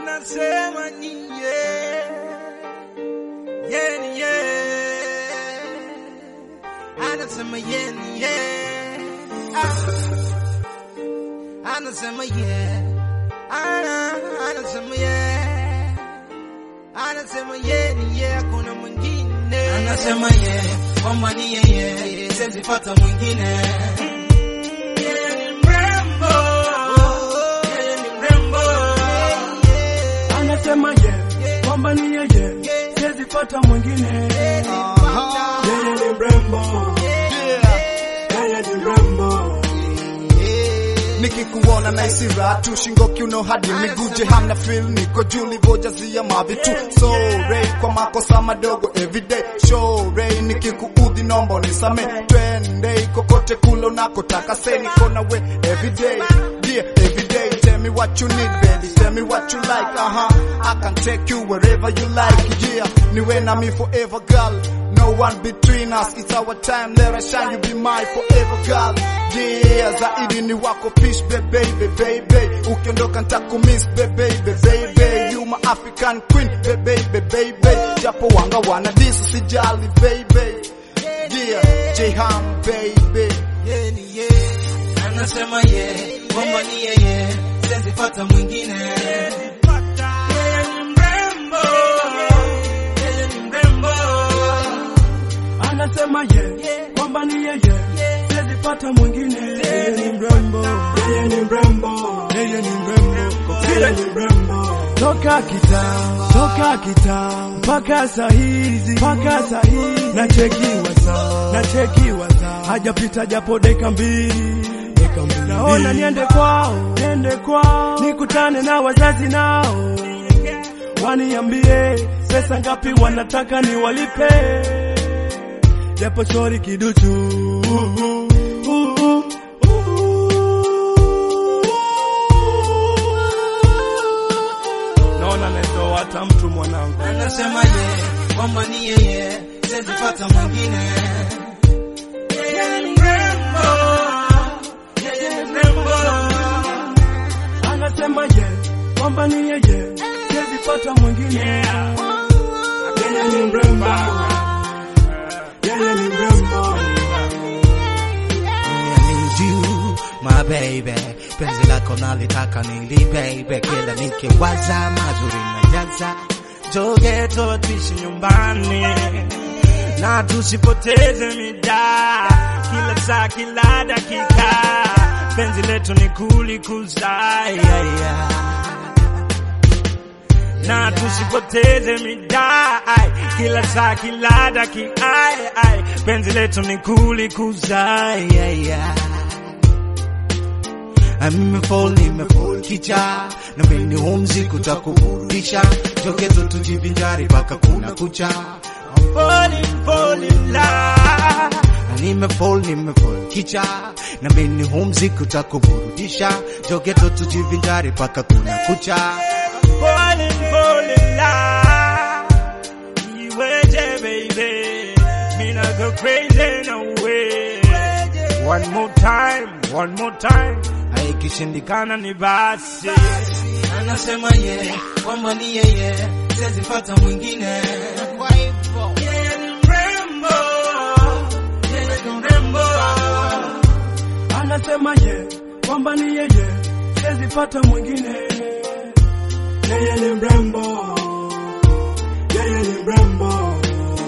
anasema nyie yeni ye anasema yeni ye Ah. anasema ye Ana- anasema ye anasema yeni ye hakuna mwingine anasema ye kwamba ni yeye siwezi pata mwingine Yeye ni mrembo yeye ni mrembo anasema ye kwamba ni yeye siwezi pata mwingine yeye ni mrembo yeye ni mrembo nikikuona na isira tu shingo kiuno hadi miguje hamna feel niko juu livojazia mavitu so ray kwa makosa madogo everyday show ray nikikuudhi nombo nisame twende kokote kulo nakotaka say niko na we everyday yeah everyday tell me what you need baby tell me what you like uh-huh I can take you wherever you like yeah niwe na me forever girl no one between us it's our time let us shine you be my forever girl yeah zaidi ni wako pish baby baby ukiondoka nitakumiss baby baby you my African queen baby baby japo wanga wana this sijali baby yeah Jeham baby yeye ni ye anasema ye kwamba ni yeye siwezi pata mwingine yeye ni mrembo yeye ni mrembo anasema ye kwamba ni yeye siwezi pata mwingine yeye ni mrembo yeye ni mrembo yeye ni mrembo yeye ni mrembo toka kitambo toka kitambo mpaka saa hizi mpaka saa hizi nachekiwa saa nachekiwa saa hajapita japo dakika mbili dakika mbili naona niende kwao niende kwao nikutane na wazazi nao waniambie pesa ngapi wanataka niwalipe japo shori kiduchu naona natoa hata mtu mwanangu anasema ye kwamba ni yeye siwezi pata mwingine yeye ni mrembo yeye ni mrembo anasema ye kwamba ni yeye siwezi pata mwingine yeye ni mrembo yeye ni mrembo I need you, my baby. Penzi lako nalitaka nili baby, kila nikiwaza mazuri na jaza joge to tuishi nyumbani na tusipoteze mida kila saa kila dakika penzi letu ni kulikuza yeah, yeah. na tusipoteze mida ai, kila saa kila dakika ai, ai, penzi letu ni kulikuza yeah, yeah. Nimefall, nimefall kicha na mimi humzi kutakuburudisha jokezo tujivinjari mpaka kuna kucha I'm falling, falling love Nimefall, nimefall kicha na mimi humzi kutakuburudisha jokezo tujivinjari mpaka kuna kucha falling, falling love Iweje baby Mina go crazy no way One more time, one more time Haikishindikana ni basi Anasema ye kwamba ni yeye Siwezi pata mwingine Kwa hivyo Yeye ni mrembo Yeye ni mrembo anasema ye kwamba ni yeye siwezi pata mwingine yeye ni mrembo yeye ni mrembo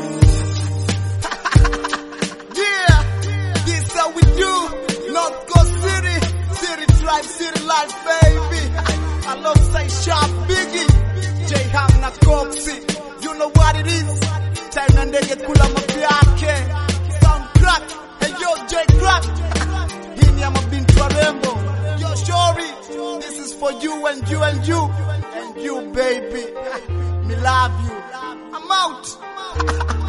Yeah, this how we do. North Coast City, City Tribe, City Life, baby. Alongside Sharp Biggie, J Ham na Coxy. You know what it is. Time na ndege kula mafi yake. Sound crack, hey yo J Crack. Hii ni ya mabinti warembo. Yo Shori, this is for you and you and you. And you baby. Me love you. I'm out.